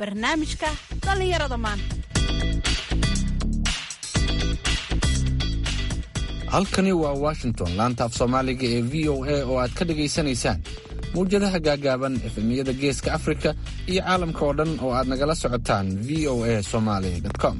barnaamijka dhallinyarada maanta halkani waa washington laanta af soomaaliga ee v o a oo aad ka dhagaysanaysaan mawjadaha gaagaaban efemiyada geeska afrika iyo caalamka oo dhan oo aad nagala socotaan v o a somaly com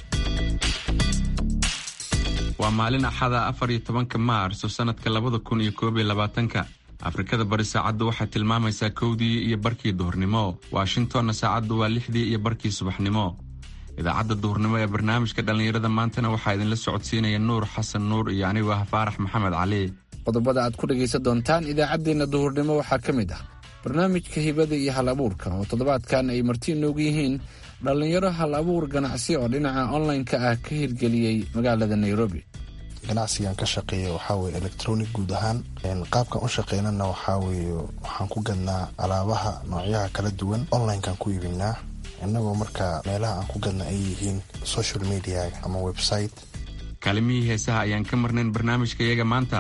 waa maalin axada afar iyo tobanka maarso sannadka labada kun iyo koob iyo labaatanka afrikada bari saacaddu waxay tilmaamaysaa kowdii iyo barkii duhurnimo washingtonna saacaddu waa lixdii iyo barkii subaxnimo idaacadda duhurnimo ee barnaamijka dhallinyarada maantana waxaa idinla socodsiinaya nuur xasan nuur iyo anigoo ah faarax maxamed cali qodobada aad ku dhegaysan doontaan idaacaddeenna duhurnimo waxaa ka mid ah barnaamijka hibada iyo hal abuurka oo toddobaadkan ay marti inoogu yihiin dhallinyaro hal abuur ganacsi oo dhinaca online-ka ah ka hirgeliyey magaalada nairobi ganacsigan ka shaqeeya waxaa weye electronic guud ahaan qaabkan u shaqeynana waxaa weeye waxaan ku gadnaa alaabaha noocyaha kala duwan onlinekan ku iibinaa innagoo marka meelaha aan ku gadna ay yihiin social media ama website kaalimihii heesaha ayaan ka marnayn barnaamijka iyaga maanta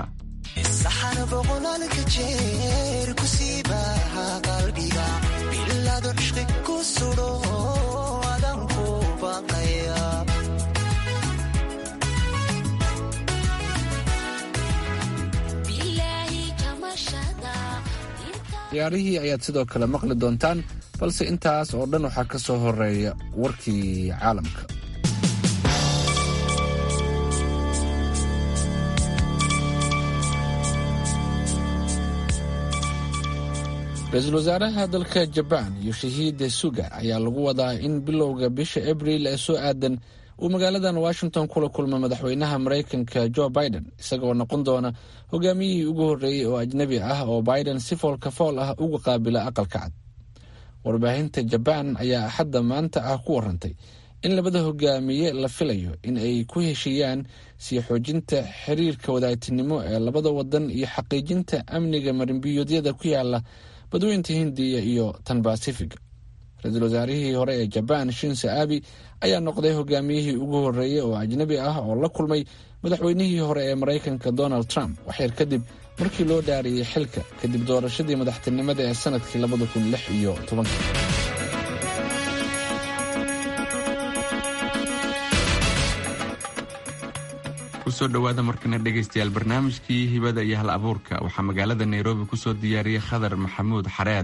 ciyaarihii ayaad sidoo kale maqli doontaan balse intaas oo dhan waxaa ka soo horeeya warkii caalamka ra-iisul wasaaraha dalka jabaan yoshihiide suga ayaa lagu wadaa in bilowga bisha abriil ee soo aadan uu magaaladan washington kula kulmo madaxweynaha maraykanka jo biden isagoo noqon doona hogaamiyihii ugu horreeyey oo ajnebi ah oo biden si foolka fool ah uga qaabila aqalka cad warbaahinta jabaan ayaa axadda maanta ah ku warantay in labada hogaamiye la filayo in ay ku heshiiyaan sii xoojinta xiriirka wadaagtinimo ee labada wadan iyo xaqiijinta amniga marinbiyoodyada ku yaala badweynta hindiya iyo tan basifiga ra-iisul wasaarihii hore ee jabaan shinse abi ayaa noqday hogaamiyihii ugu horreeyey oo ajnebi ah oo la kulmay madaxweynihii hore ee maraykanka donald trump waxyar kadib markii loo dhaariyey xilka kadib doorashadii madaxtinimada ee sanadkii labada kun lix iyo tobanka kusoo dhowaada markana dhegaystayaal barnaamijkii hibada iyo hal abuurka waxaa magaalada nairobi kusoo diyaariyey khadar maxamuud xareed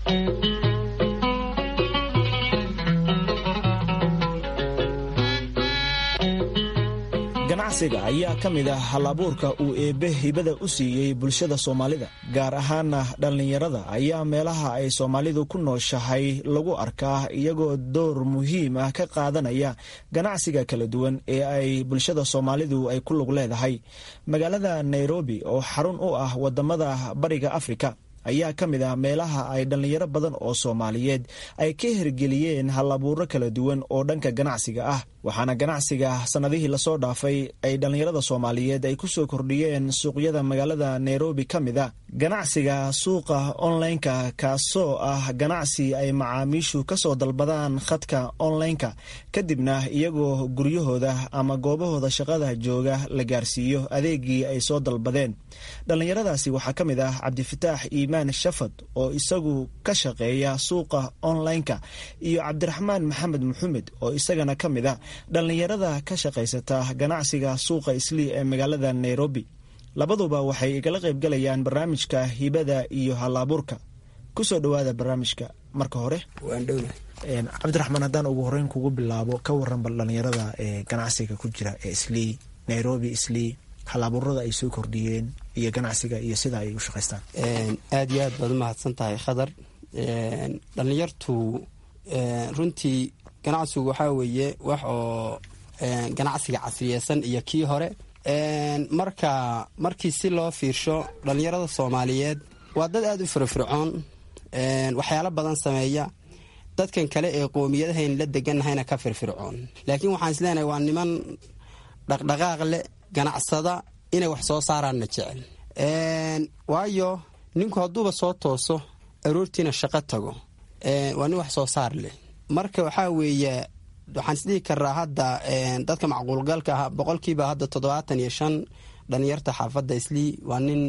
ganacsiga ayaa ka mid ah hal-abuurka uu eebbe hibada u siiyey bulshada soomaalida gaar ahaana dhallinyarada ayaa meelaha ay soomaalidu ku nooshahay lagu arkaa iyagoo door muhiim ah ka qaadanaya ganacsiga kala duwan ee ay bulshada soomaalidu ay ku lug leedahay magaalada nairobi oo xarun u ah wadamada bariga afrika ayaa ka mid ah meelaha ay dhallinyaro badan oo soomaaliyeed ay ka hirgeliyeen hal-abuuro kala duwan oo dhanka ganacsiga ah waxaana ganacsiga sannadihii lasoo dhaafay ay dhallinyarada soomaaliyeed ay ku soo kordhiyeen suuqyada magaalada nairobi ka mid a ganacsiga suuqa onlineka kaasoo ah ganacsi ay macaamiishu ka soo dalbadaan khadka onlineka kadibna iyagoo guryahooda ama goobahooda shaqada jooga la gaarsiiyo adeegii ay soo dalbadeen dhallinyaradaasi waxaa ka mid ah cabdifataax iimaan shafad oo isagu ka shaqeeya suuqa onlineka iyo cabdiraxmaan maxamed maxamed oo isagana ka mid a dhallinyarada ka shaqaysata ganacsiga suuqa islii ee magaalada nairobi labaduba waxay igala qaybgalayaan barnaamijka hibada iyo hal-abuurka kusoo dhowaada barnaamijka marka hore cabdiraxmaan haddaan ugu horeyn kugu bilaabo ka waran bal dhallinyarada ee ganacsiga ku jira ee islii nairobi islii hal-abuurada ay soo kordhiyeen iyo ganacsiga iyo sida ay u shaqaystaan aada iyo aad baad umahadsan tahay khadar dhallinyartu runtii ganacsigu waxaa weeye wax oo ganacsiga casriyeysan iyo kii hore marka markii si loo fiirsho dhallinyarada soomaaliyeed waa dad aada u firfircoon waxyaalo badan sameeya dadkan kale ee qoomiyadahayn la deganahayna ka firfircoon laakiin waxaan isleenahay waa niman dhaqdhaqaaq leh ganacsada inay wax soo saaraanna jecel waayo ninku hadduuba soo tooso aroortiina shaqo tago waa nin wax soo saar leh marka waxaa weeye waxaan isdhihi karaa hadda dadka macquulgalka ah boqolkiiba hadda toddobaatan iyo shan dhalinyarta xaafadda islii waa nin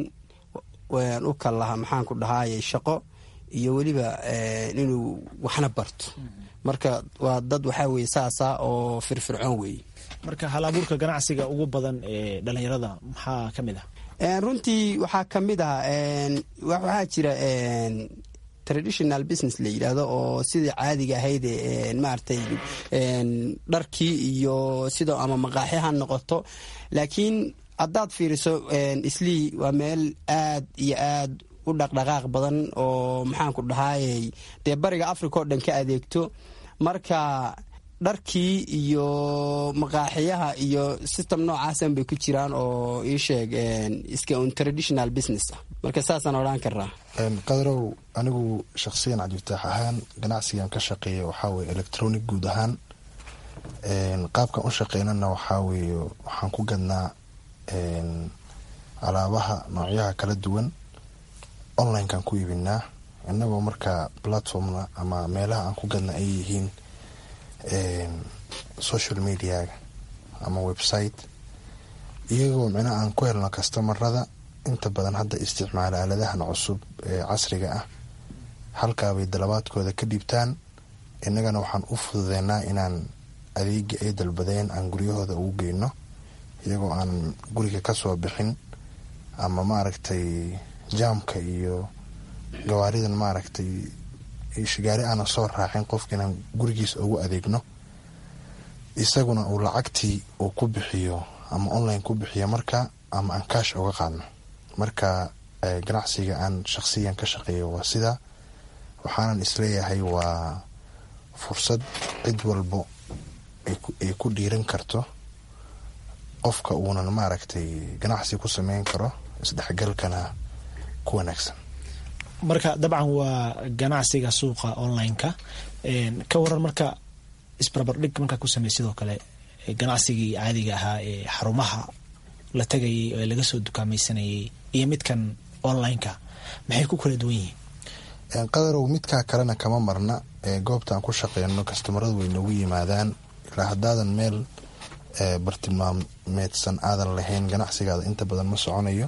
u kal lahaa maxaanku dhahaaye shaqo iyo weliba inuu waxna barto marka waa dad waxaa weye saasa oo firfircoon weeye marka hal abuurka ganacsiga ugu badan ee dhalinyarada maxaa ka mid ah runtii waxaa ka mid ah waxaa jira traditional business la yidhaahdo oo sidai caadiga ahayd maaragtay dharkii iyo sidoo ama maqaaxi ha noqoto laakiin haddaad fiiriso islii waa meel aad iyo aad u dhaqdhaqaaq badan oo maxaanku dhahaayey dee bariga africa oo dhan ka adeegto marka dharkii iyo maqaaxiyaha iyo system noocaasan bay ku jiraan oo ii sheeg iska un traditional business ah marka saasaan odhaan karaa qadarow anigu shakhsiyan cabdifataax ahaan ganacsigan ka shaqeeya waxaa weye electronic guud ahaan qaabkan u shaqeynana waxaa weeye waxaan ku gadnaa alaabaha noocyaha kala duwan onlinekan ku iibinaa inagoo markaa platformna ama meelaha aan ku gadna ay yihiin social mediaga ama website iyagoo micnaha aan ku helno kastamarada inta badan hadda isticmaala aaladahan cusub ee casriga ah halkaabay dalabaadkooda ka dhiibtaan innagana waxaan u fududeynaa inaan adeegii ay dalbadeen aan guryahooda ugu geyno iyagoo aan guriga kasoo bixin ama maaragtay jaamka iyo gawaaridan maaragtay shigaari aana soo raacin qofka inaan gurigiisa ugu adeegno isaguna uu lacagtii uu ku bixiyo ama online ku bixiyo marka ama aan kaash uga qaadno marka ganacsiga aan shaqsiyan ka shaqeeyo waa sidaa waxaanan isleeyahay waa fursad cid walbo ay ku dhiiran karto qofka uunan maaragtay ganacsi ku sameyn karo isdhexgalkana ku wanaagsan marka dabcan waa ganacsiga suuqa online-ka ka waran marka isbarbardhig markaa ku samey sidoo kale ganacsigii caadiga ahaa ee xarumaha la tagayay ee laga soo dukaamaysanayay iyo midkan online-ka maxay ku kala duwan yihiin qadarow midkaa kalena kama marna goobtaan ku shaqeyno kastamaradu way noogu yimaadaan ilaa haddaadan meel bartilmaameedsan aadan lahayn ganacsigaada inta badan ma soconayo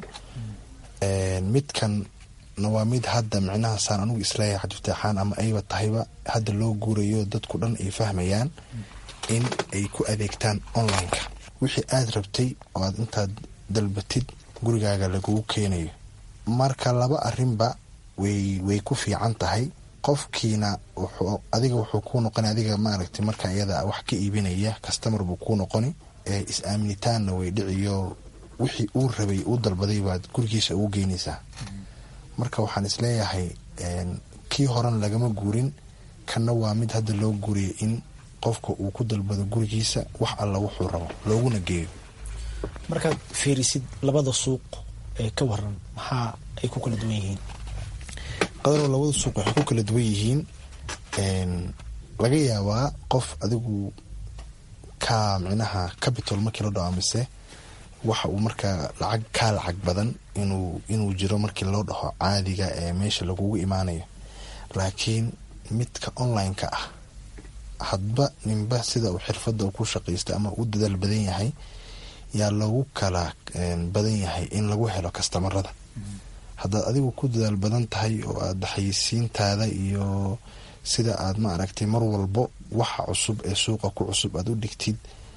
midkan waa mid hadda micnahasaan anugu isleeyahay xadiftaxaan ama ayba tahayba hadda loo guurayo dadku dhan ay fahmayaan in ay ku adeegtaan online-ka wixii aada rabtay oo aad intaad dalbatid gurigaaga lagugu keenayo marka laba arinba way way ku fiican tahay qofkiina wuxuu adiga wuxuu kuu noqona adiga maaragtay marka iyada wax ka iibinaya kastamar buu kuu noqoni is-aaminitaanna way dhiciyo wixii uu rabay uu dalbaday baad gurigiisa ugu geynaysaa marka waxaan isleeyahay kii horan lagama guurin kanna waa mid hadda loo guuriya in qofka uu ku dalbado gurigiisa wax alla wuxuu rabo looguna geeyo markaad fiirisid labada suuq ee ka waran maxaa ay ku kala duwan yihiin qadarow labada suuq waxay ku kala duwan yihiin laga yaabaa qof adigu ka micnaha capital markii la dhaho mise waxa uu markaa lacag kaa lacag badan inuu inuu jiro markii loo dhaho caadiga ee meesha lagugu imaanayo laakiin midka online-ka ah hadba ninba sida uu xirfadda ku shaqaysta ama u dadaal badan yahay yaa loogu kala badan yahay in lagu helo kastamarada haddaad adigu ku dadaal badan tahay oo aada xayisiintaada iyo sida aad ma aragtay mar walbo waxa cusub ee suuqa ku cusub aada u dhigtid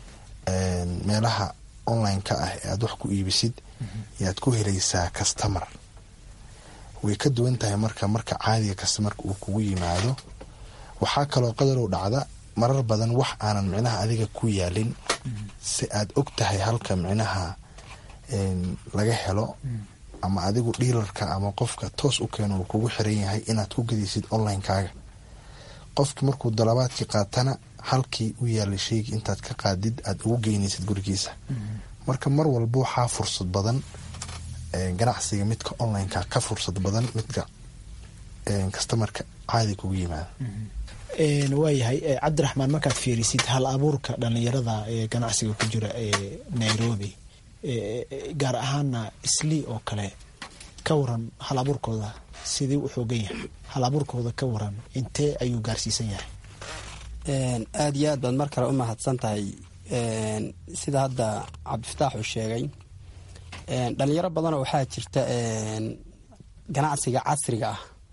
meelaha online-ka ah ee aada wax ku iibisid yaad ku helaysaa kastamar way ka duwan tahay marka marka caadiga kastamarka uu kugu yimaado waxaa kaloo qadarow dhacda marar badan wax aanan micnaha adiga ku yaalin si aad og tahay halka micnaha laga helo ama adigu dhiilarka ama qofka toos u keeno uu kugu xiran yahay inaad ku gadaysid online-kaaga qofki markuu dalabaadkii qaatana halkii u yaalay sheegi intaad ka qaadid aada ugu geynaysid gurigiisa marka mar walba waxaa fursad badan ganacsiga midka online-ka ka fursad badan midka kastamarka caadi kugu yimaada waayahay cabdiraxmaan markaad fiirisid hal abuurka dhalinyarada ee ganacsiga ku jira ee nairobi gaar ahaana islii oo kale ka waran hal abuurkooda sidii u xoogan yahay hal abuurkooda ka waran intee ayuu gaarsiisan yahay aada iyo aad baad mar kale u mahadsan tahay sida hadda cabdifataax uu sheegay dhalinyaro badanoo waxaa jirta ganacsiga casriga ah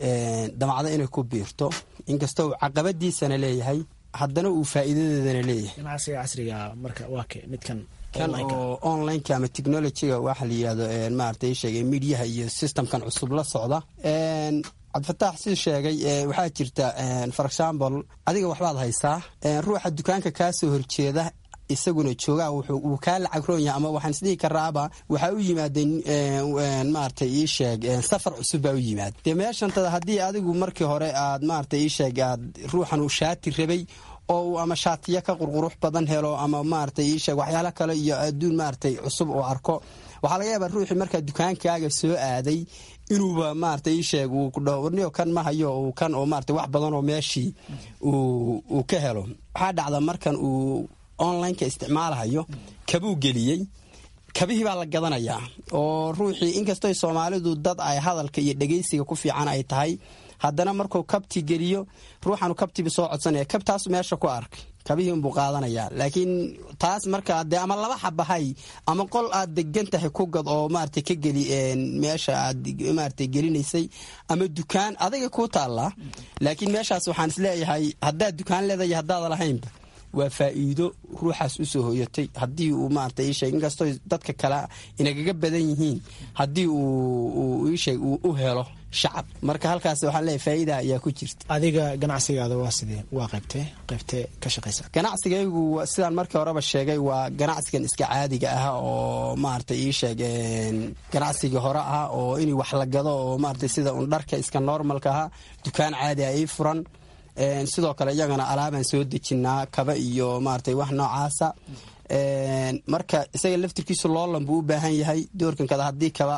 damacdo inay ku biirto inkastoo uu caqabadiisana leeyahay haddana uu faa'iidadeedana leeyahay ganacsiga casriga marka waa ke midkan kan oo onlineka ama technologyga waxa la yidhahdo maarata sheegay mediaha iyo systemkan cusub la socda cabdifataax siduu sheegay waxaa jirta for example adiga waxbaad haysaa ruuxa dukaanka kaa soo horjeeda isaguna joogaa wuu kaa lacag roon yahay ama waxaan isdhihi karaaba waxaa u yimaadeen maarata ii sheeg safar cusub baa u yimaada dee meeshantada haddii adigu markii hore aad maarata ii sheeg aad ruuxan uu shaati rabay oo uu ama shaatiyo ka qurqurux badan helo ama maarata ii sheeg waxyaalo kale iyo adduun maaratay cusub uu arko waxaa laga yaabaa ruuxii markaa dukaankaaga soo aaday inuuba maarata ii sheeg uu kudhaho warniyo kan ma hayo uu kan oo maarata wax badan oo meeshii uu ka helo waxaa dhacda markan uu onlineka isticmaalahayo kabuu geliyey kabihii baa la gadanayaa oo ruuxii inkastoo soomaalidu dad ay hadalka iyo dhegaysiga ku fiican ay tahay haddana markuu kabti geliyo ruuxanu kabtiiba soo codsanaya kabtaasu meesha ku arkay kabihii unbuu qaadanayaa laakiin taas markaa dee ama laba xabahay ama qol aad degan tahay ku gad oo maarata ka geli meesha aad maarata gelinaysay ama dukaan adaga kuu taallaa laakiin meeshaas waxaan isleeyahay haddaad dukaan leedahay haddaada lahaynba waa faa'iido ruuxaas usoo hoyatay haddii uu maarata ii sheeg inkastoo dadka kale inagaga badan yihiin haddii uu ii sheeg uu u helo shacab marka halkaas waxaan leeyahay faa'iida ayaa ku jirta adiga ganacsigaada waa sidee waa qaybtee qaybtee ka shaqaysa ganacsigaygu sidaan markii horeba sheegay waa ganacsigan iska caadiga ah oo maarata ii sheeg ganacsigii hore ah oo in wax la gado oo maarata sida un dharka iska normalka ah dukaan caadi ah ii furan sidoo kale iyagana alaabaan soo dejinaa kaba iyo maarata wax noocaasa marka isaga laftirkiisu loolan buu u baahan yahay doorkan kada haddii kaba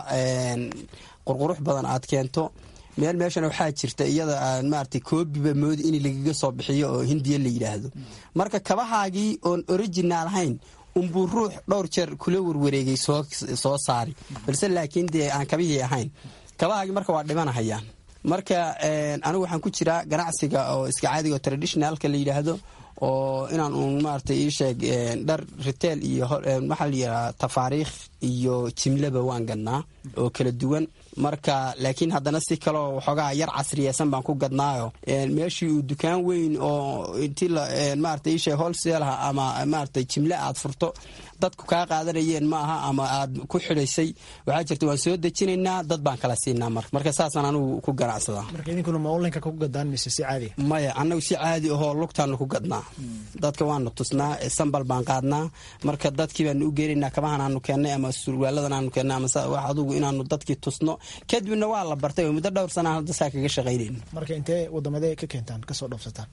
qurqurux badan aad keento meel meeshana waxaa jirta iyada aan maarata koobiba moodi in lagaga soo bixiyo oo hindiya la yidhaahdo marka kabahaagii oon original ahayn unbuu ruux dhowr jeer kula warwareegay soo saari balse laakiin dee aan kabihii ahayn kabahaagii marka waa dhimanahayaan marka anigu waxaan ku jiraa ganacsiga oo iska caadiga oo traditionalka la yidhaahdo oo inaan uun maarata ii sheeg dhar retail iyo waxaa la yidhaha tafaariikh iyo jimlaba waan gadnaa oo kala duwan marka laakiin haddana si kaleo waxoogaa yar casriyeysan baan ku gadnaayo meeshii uu dukaan weyn oo intii maarata ii sheeg holseelaha ama maarata jimle aad furto dadku kaa qaadanayeen ma aha ama aad ku xidhaysay waxaa jirta waan soo dejinaynaa dad baan kala siinaa mar marka saasaan anigu ku ganacsadaa marka idinkuna ma onlineka ku gadaan mise si caadi maya annagu si caadi ahoo lugtaanu ku gadnaa dadka waanu tusnaa sambal baan qaadnaa marka dadkii baanu u geenaynaa kabahan aanu keennay ama surwaaladan aanu keennay ama wax adugu inaanu dadkii tusno kadibna waa la bartay oo muddo dhowr sanaa hadda saa kaga shaqaynayno marka intee wadamadee ka keentaan kasoo dhoofsataan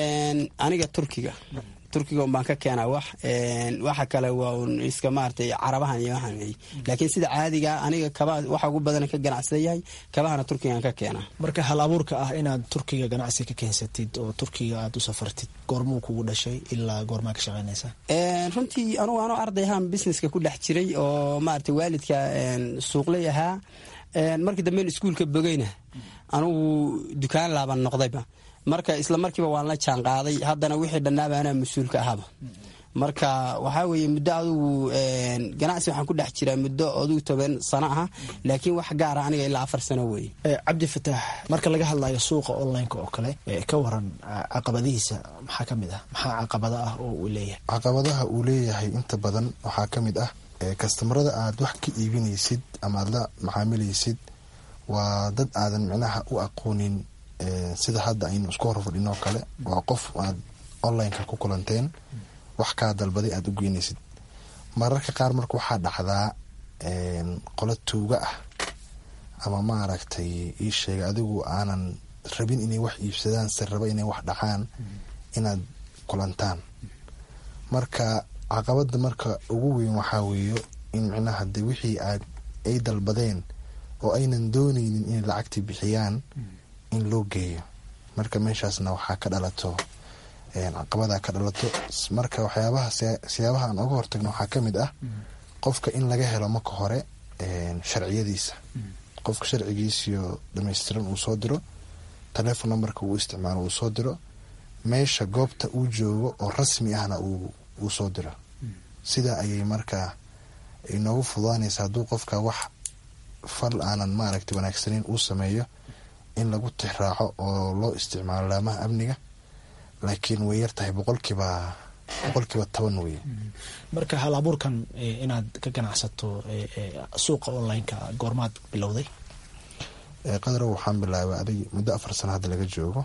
aniga turkiga turkiga un baan ka keenaa wax waxa kale waa un iska maaratay carabahan iyo waxaan wey laakiin sida caadiga aniga kabaha waxa ugu badan ka ganacsada yahay kabahana turkigaan ka keenaa marka hal abuurka ah inaad turkiga ganacsi ka keensatid oo turkiga aad u safartid goormuu kugu dhashay ilaa goormaa ka shaqaynaysaa runtii anugu anoo arday ahaan businesska ku dhex jiray oo maarata waalidka suuqlay ahaa markii damben iskuulka bogeyna anugu dukaan laaban noqdayba marka isla markiiba waan la jaan qaaday haddana wixii dhannaaba anaa mas-uulka ahaba marka waxaa weeye muddo adugu ganacsi waxaan ku dhex jiraa muddo adugu toban sano ah laakiin wax gaara aniga ilaa afar sano weeye cabdi fataax marka laga hadlayo suuqa onlineka oo kale ka waran caqabadihiisa maxaa ka mid ah maxaa caqabada ah oo uu leeyahay caqabadaha uu leeyahay inta badan waxaa ka mid ah kastamarada aad wax ka iibinaysid ama aad la macaamilaysid waa dad aadan micnaha u aqoonin sida hadda aynu isku horfadhinoo kale waa qof aad onlineka ku kulanteen wax kaa dalbaday aada u geynaysid mararka qaar marka waxaa dhacdaa qolo tuuga ah ama maaragtay ii sheega adigu aanan rabin inay wax iibsadaan se raba inay wax dhacaan inaad kulantaan marka caqabada marka ugu weyn waxaa weeyo in micnaha de wixii aad ay dalbadeen oo aynan dooneynin inay lacagtii bixiyaan in loo geeyo marka meeshaasna waxaa ka dhalato caqabada ka dhalato marka waxyaabaha siyaabaha aan oga hortagno waxaa ka mid ah qofka in laga helo marka hore sharciyadiisa qofka sharcigiisiyo dhamaystiran uu soo diro telefon numberka uu isticmaalo uu soo diro meesha goobta uu joogo oo rasmi ahna uu soo diro sidaa ayay markaa inoogu fududaanaysa hadduu qofka wax fal aanan maaragta wanaagsaneyn uu sameeyo in lagu tixraaco oo loo isticmaalo laamaha amniga laakiin way yar tahay boqolkiiba boqolkiiba toban weye marka hal abuurkan inaad ka ganacsato suuqa online-ka goormaad bilowday qadarow waxaan bilaabay adig muddo afar sano hadda laga joogo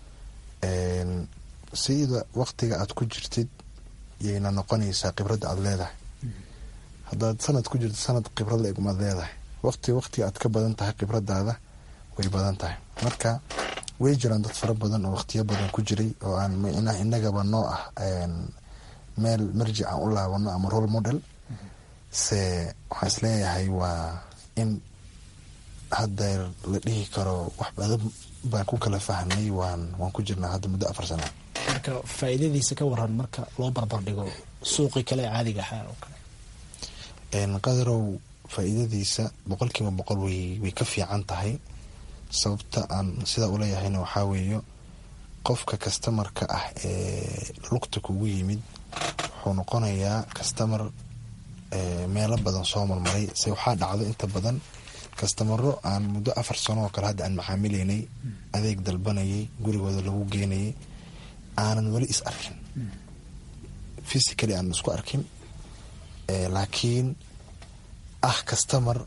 sida waktiga aad ku jirtid yayna noqonaysaa khibradda aada leedahay haddaad sanad ku jirto sanad khibrad la egumaad leedahay waqti waqtiga aad ka badan tahay khibradaada way badan tahay marka way jiraan dad fara badan oo waqtiyo badan ku jiray oo aan micnaha inagaba noo ah meel marjic aan u laabano ama role model se waxaan isleeyahay waa in haddeer la dhihi karo wax badan baan ku kala fahnay waan waan ku jirnaa hadda muddo afar sana marka faa'iidadiisa ka waran marka loo barbar dhigo suuqii kale ee caadiga ahaa oo kale qadarow faa'iidadiisa boqolkiiba boqol way way ka fiican tahay sababta aan sidaa uleeyahayna waxaa weeyo qofka kastamarka ah ee lugta kugu yimid wuxuu noqonayaa kastamar meelo badan soo marmaray se waxaa dhacdo inta badan kastamaro aan muddo afar sano oo kale hadda aan macaamileynay adeeg dalbanayay gurigooda lagu geenayay aanan weli is arkin physically aanan isku arkin laakiin ah kastamar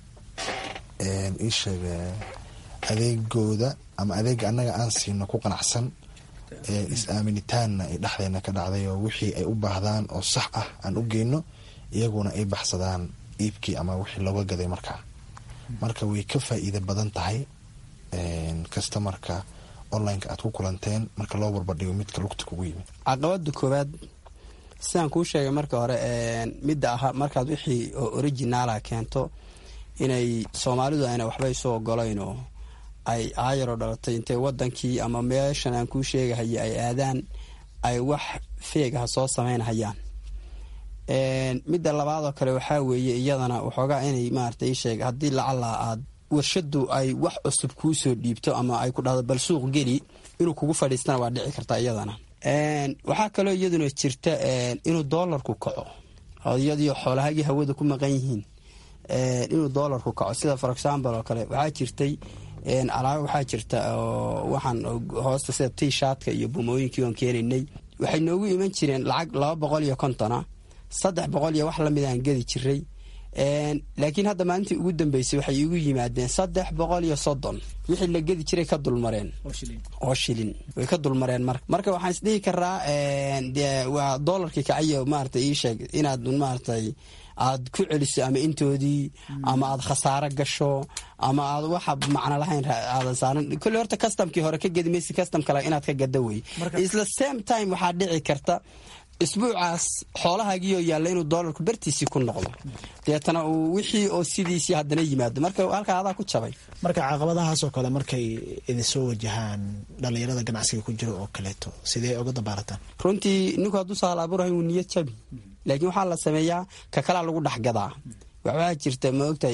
iisheeg adeegooda ama adeega annaga aan siino ku qanacsan is-aaminitaanna ay dhexdeena ka dhacday oo wixii ay u baahdaan oo sax ah aan u geyno iyaguna ay baxsadaan iibkii ama wixii looga gaday markaa marka way ka faa'iida badan tahay kastamarka online-ka aad ku kulanteen marka loo barbardhigo midka lugta kugu yimid caqabada koowaad sidaan kuu sheegay marka hore midda aha markaad wixii oo originaala keento inay soomaalidu ayna waxba isu ogolayn oo ay aayaroo dhalatay intay wadankii ama meeshan aan kuu sheegahaya ay aadaan ay wax feegaha soo samaynhayaan midda labaadoo kale waxaa weeye iyadana waxoogaa inay maarata isheeg haddii lacala aad warshadu ay wax cusub kuu soo dhiibto ama ay ku dhahdo bal suuq geli inuu kugu fadhiistana waa dhici kartaa iyadana waxaa kaloo iyaduna jirta inuu doolarku kaco iyadii xoolahagii hawada ku maqan yihiin inuu doolarku kaco sida for example oo kale waxaa jirtay alaabo waxaa jirta waxaan hoosta sida tishatka iyo bumooyinkii oon keenaynay waxay noogu iman jireen lacag laba boqol iyo kontona saddex boqol iyo wax lamid aan gedi jiray laakiin hadda maalintii ugu dambeysay waxay igu yimaadeen saddex boqol iyo soddon wixii la gedi jiray ka dulmareen oo shilin way ka dulmareen marka marka waxaan isdhihi karaa waa doolarkii kacayo maarata ii sheeg inaad maaratay aad ku celiso ama intoodii ama aad khasaaro gasho ama aad waxa macno lahayn aadan saaran kolle horta customkii hore ka gedi maysi custom kale inaad ka gada wey isla same time waxaa dhici karta isbuucaas xoolahaagiioo yaalla inuu doolarku bartiisii ku noqdo deetana uu wixii oo sidiisii haddana yimaado marka halkaa adaa ku jabay marka caqabadahaasoo kale markay idinsoo wajahaan dhallinyarada ganacsiga ku jiro oo kaleeto sidee uga dabaarataan runtii ninku hadduu saal abuurahay wuu niyad jabi laakiin waxaa la sameeyaa ka kalaa lagu dhexgadaa waxbaa jirta ma ogtahay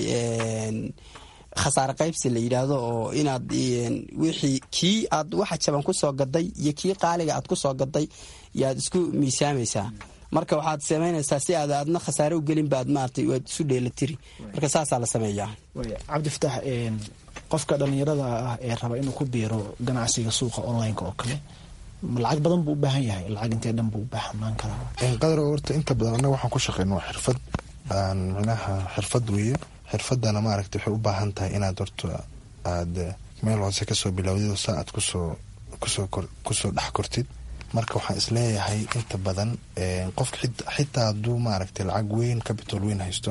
khasaare qaybsi la yidhaahdo oo inaad wixii kii aad waxa jaban kusoo gaday iyo kii qaaliga aad kusoo gaday yaad isku miisaamaysaa marka waxaad samaynaysaa si aad aadna khasaare u gelin baad maaragtay waad isu dheelatiri marka saasaa la sameeyaa cabdifatax qofka dhallinyarada ah ee raba inuu ku biiro ganacsiga suuqa online-ka oo kale lacag badan buu u baahan yahay lacag intee dhan buu u baahnaan karaa qadar horta inta badan annaga waxaan ku shaqeyno waa xirfad aan micnaha xirfad weeye xirfadana maaragta waxay u baahan tahay inaad horta aada meel hoose kasoo bilowdid oo saa aad kusoo kusoo kusoo dhex kortid marka waxaan isleeyahay inta badan qofka xitaa hadduu maaragtay lacag weyn capital weyn haysto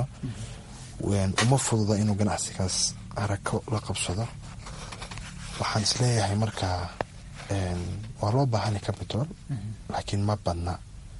uma fududa inuu ganacsigaas arako la qabsado waxaan isleeyahay marka waa loo baahanya capital laakiin ma badna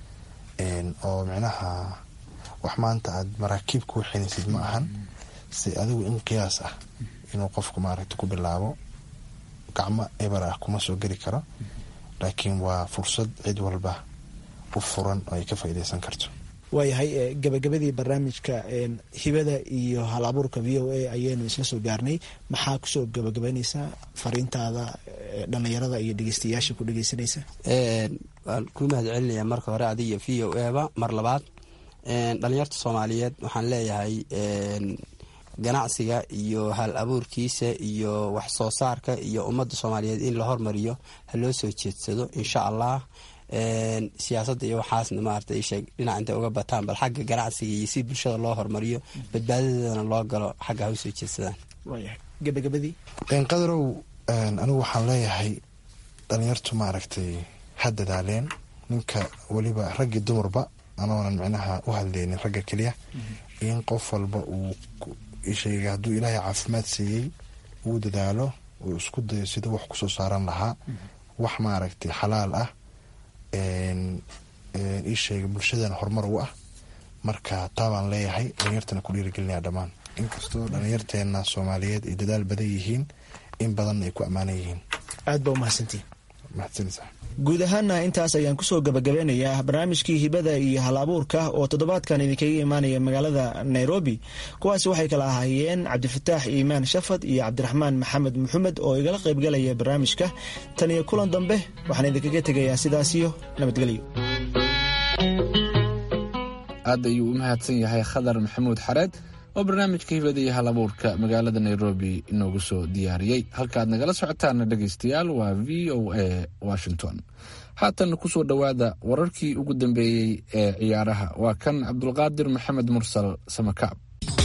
oo micnaha wax maanta aad maraakiib ku waxinaysid ma ahan si adigu in qiyaas ah inuu qofku maaragta ku bilaabo gacmo eber ah kuma soo geli karo laakiin waa fursad cid walba u furan oo ay ka faa'iideysan karto waayahay gabagabadii barnaamijka hibada iyo hal abuurka v o a ayaynu isla soo gaarnay maxaa kusoo gabagabaynaysaa fariintaada dhallinyarada iyo dhegeystayaasha ku dhegeysanaysa waan kuu mahad celinayaa marka hore adiga v o eba mar labaad dhalinyarta soomaaliyeed waxaan leeyahay ganacsiga iyo hal abuurkiisa iyo wax soo saarka iyo ummadda soomaaliyeed in la hormariyo ha loo soo jeedsado insha allah siyaasadda iyo waxaasna maarata sheeg dhinac intay uga bataan bal xagga ganacsiga iyo si bulshada loo hormariyo badbaadadeedana loo galo xagga ha usoo jeedsadaan gabagabadii qadarow anigu waxaan leeyahay dhalinyartu maaragtay ha dadaaleen ninka weliba raggii dumarba anoonan micnaha u hadleynin ragga keliya in qof walba uu sheega hadduu ilaahay caafimaad siiyey uu dadaalo uu isku dayo sida wax kusoo saaran lahaa wax maaragtay xalaal ah ii sheega bulshadana horumar u ah marka taa baan leeyahay dhalinyartana ku dhiirigelinaya dhammaan inkastoo dhalinyarteena soomaaliyeed ay dadaal badan yihiin in badanna ay ku ammaanan yihiin aad baa umahadsantiin mahadsanisa guud ahaana intaas ayaan kusoo gabagabeynayaa barnaamijkii hibada iyo hal abuurka oo toddobaadkan idinkaga imaanaya magaalada nairobi kuwaasi waxay kala ahaayeen cabdifataax iimaan shafad iyo cabdiraxmaan maxamed maxamed oo igala qaybgalaya barnaamijka tan iyo kulan dambe waxaan idinkaga tegayaa sidaasiyo nabadgelyo aad ayuu u mahadsan yahay khadar maxamuud xareed oo barnaamijka hibada iyo hal abuurka magaalada nairobi inoogu soo diyaariyey halkaaad nagala socotaana dhegaystayaal waa v o a washington haatan kusoo dhowaada wararkii ugu dambeeyey ee ciyaaraha waa kan cabdulqaadir maxamed mursal samakaab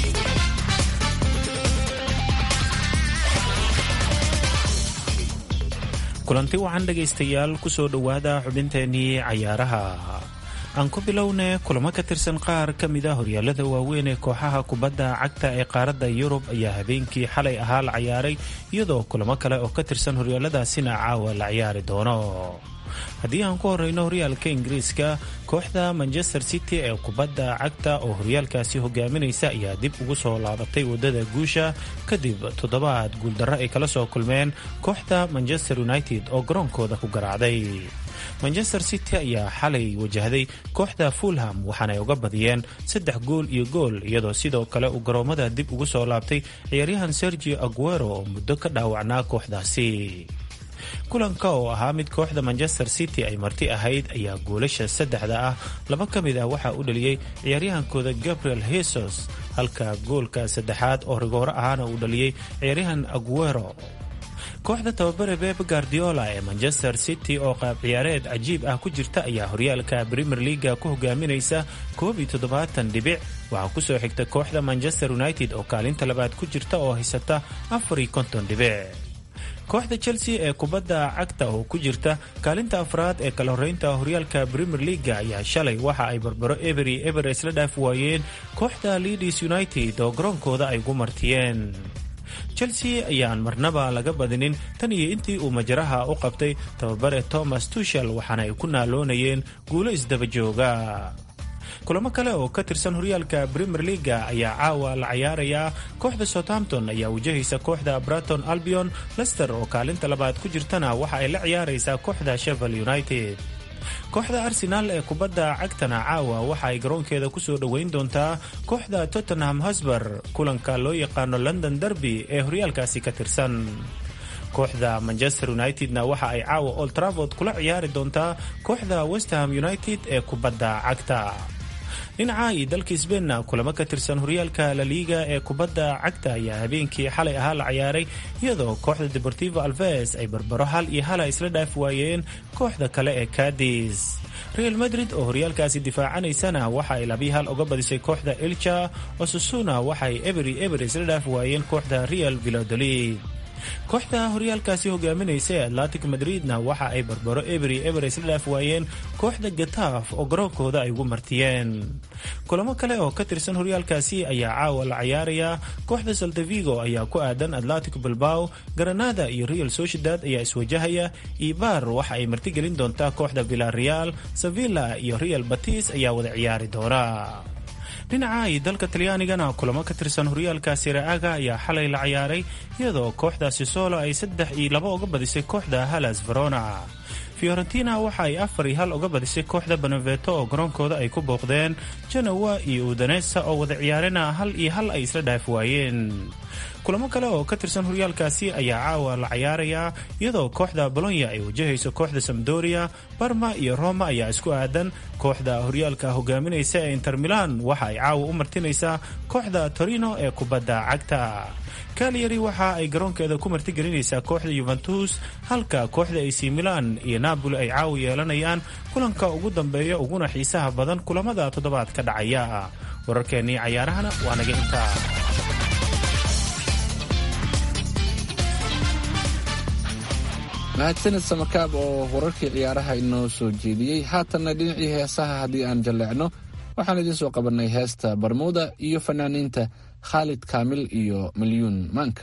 kulanti wacan dhegaystayaal kusoo dhowaada xubinteenii cayaaraha aan ku bilowne kulamo ka tirsan qaar ka mid a horyaalada waaweyn ee kooxaha kubadda cagta ee qaaradda yurub ayaa habeenkii xalay ahaa la ciyaaray iyadoo kulamo kale oo ka tirsan horyaaladaasina caawa la ciyaari doono haddii aan ku horeyno horyaalka ingiriiska kooxda manchester city ee kubadda cagta oo horyaalkaasi hogaaminaysa ayaa dib ugu soo laabatay waddada guusha kadib toddobaad guuldarro ay kala soo kulmeen kooxda manchester united oo garoonkooda ku garaacday manchester city ayaa xalay wajahday kooxda fulham waxaanay uga badiyeen saddex gool iyo gool iyadoo sidoo kale uu garoomada dib ugu soo laabtay ciyaaryahan sergio aguero oo muddo ka dhaawacnaa kooxdaasi kulanka oo ahaa mid kooxda manchester city ay marti ahayd ayaa goolasha saddexda ah laba ka mid ah waxaa u dhaliyey ciyaaryahankooda gabriel hesos halka goolka saddexaad oo rigooro ahaana uu dhaliyey ciyaaryahan aguero kooxda tababare beb guardiola ee manchester city oo qaab ciyaareed cajiib ah ku jirta ayaa horyaalka premier leaga ku hogaaminaysa koob iyo toddobaatan dhibic waxaa kusoo xigta kooxda manchester united oo kaalinta labaad ku jirta oo haysata afar iyo konton dhibic kooxda chelsea ee kubadda cagta oo ku jirta kaalinta afraad ee kala horeynta horyaalka premier leaga ayaa shalay waxa ay barbaro ebery eber isla dhaaf waayeen kooxda leadis united oo garoonkooda ay ugu martiyeen chelsea ayaan marnaba laga badinin tan iyo intii uu majaraha u qabtay tababare thomas tushel waxaana ay ku naaloonayeen guulo isdaba jooga kulamo kale oo ka tirsan horyaalka premier leaga ayaa caawa la cayaarayaa kooxda southampton ayaa wajahaysa kooxda braton albion lester oo kaalinta labaad ku jirtana waxa ay la ciyaaraysaa kooxda shevel united kooxda arsenaal ee kubadda cagtana caawa waxa ay garoonkeeda kusoo dhoweyn doontaa kooxda tottenham hosber kulanka loo yaqaano london derby ee horyaalkaasi ka tirsan kooxda manchester unitedna waxa ay caawa old travord kula ciyaari doontaa kooxda westham united ee kubadda cagta dhinaca iyo dalka sbeinna kulamo ka tirsan horyaalka laliiga ee kubadda cagta ayaa habeenkii xalay ahaa la ciyaaray iyadoo kooxda deportivo alves ay barbaro hal iyo hala isla dhaaf waayeen kooxda kale ee cadis real madrid oo horyaalkaasi difaacanaysana waxa ay labii hal uga badisay kooxda elcha osusuna waxa ay ebery eber isla dhaaf waayeen kooxda real vilodolid kooxda horyaalkaasi hogaaminaysa ee atlantic madridna waxa ay barbaro ebery eber isla dhaaf waayeen kooxda gataaf oo garoonkooda ay ugu martiyeen kulamo kale oo ka tirsan horyaalkaasi ayaa caawa la cayaarayaa kooxda saltavigo ayaa ku aadan atlantic bilbao granada iyo real sociedad ayaa iswajahaya ibar waxa ay martigelin doontaa kooxda villareal sevilla iyo real batis ayaa wada ciyaari doona dhinaca iyo dalka talyaanigana kulamo ka tirsan horyaalka siraaga ayaa xalay la ciyaaray iyadoo kooxdaasi solo ay saddex iyo laba uga badisay kooxda halas verona fiorentina waxa ay afar iyo hal uga badisay kooxda beneveto oo garoonkooda ay ku booqdeen janowa iyo udanesa oo wada ciyaarena hal iyo hal ay isla dhaaf waayeen kulamo kale oo ka tirsan horyaalkaasi ayaa caawa la cayaarayaa iyadoo kooxda bolonya ay wajahayso kooxda samdoria barma iyo roma ayaa isku aadan kooxda horyaalka hogaaminaysa ee inter milan waxa ay caawa u martinaysaa kooxda torino ee kubadda cagta kalyari waxa ay garoonkeeda ku martigelinaysaa kooxda yuventus halka kooxda ac milan iyo napoli ay caawa yeelanayaan kulanka ugu dambeeya uguna xiisaha badan kulamada toddobaad ka dhacaya wararkeennii cayaarahana waa naga intaa mahadsanid samakaab oo wararkii ciyaaraha inoo soo jeediyey haatanna dhinacii heesaha haddii aan jalleecno waxaan idiin soo qabannay heesta barmuuda iyo fanaaniinta khaalid kaamil iyo milyuun maanka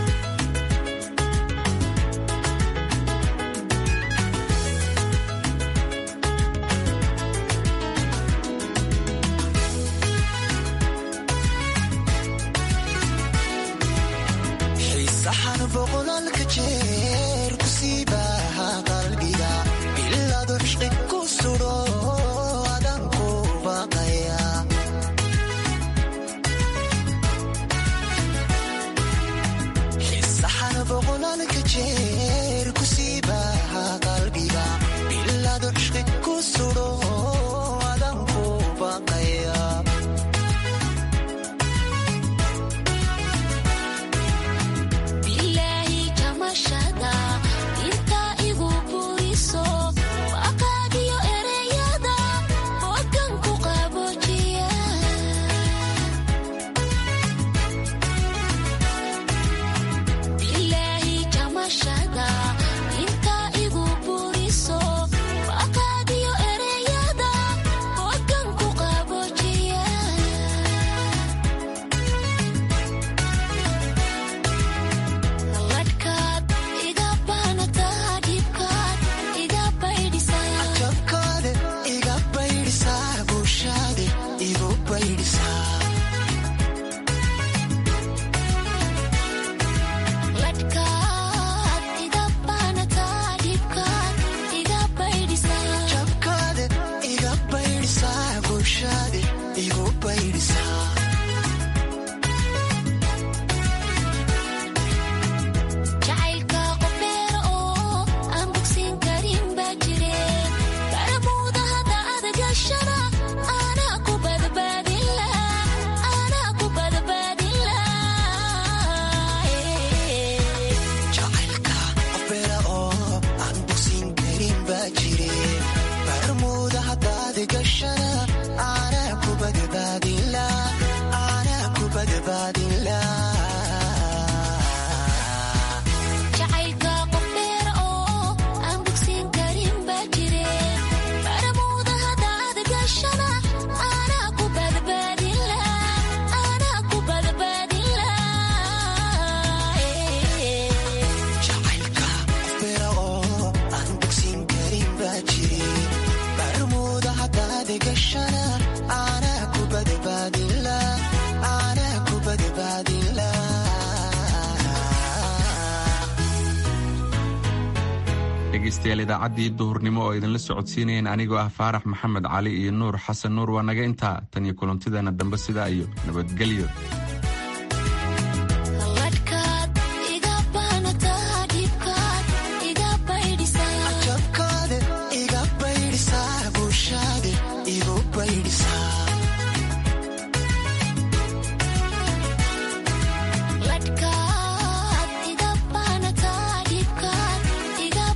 dhegeystayaal idaacaddii duhurnimo oo idinla socodsiinayeen anigoo ah faarax maxamed cali iyo nuur xasan nuur waa naga intaa tan iyo kulantideena dambe sidaa iyo nabadgelyo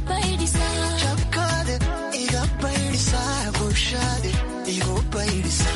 Jabkaade iga baydhisa bulshade igu baydhisa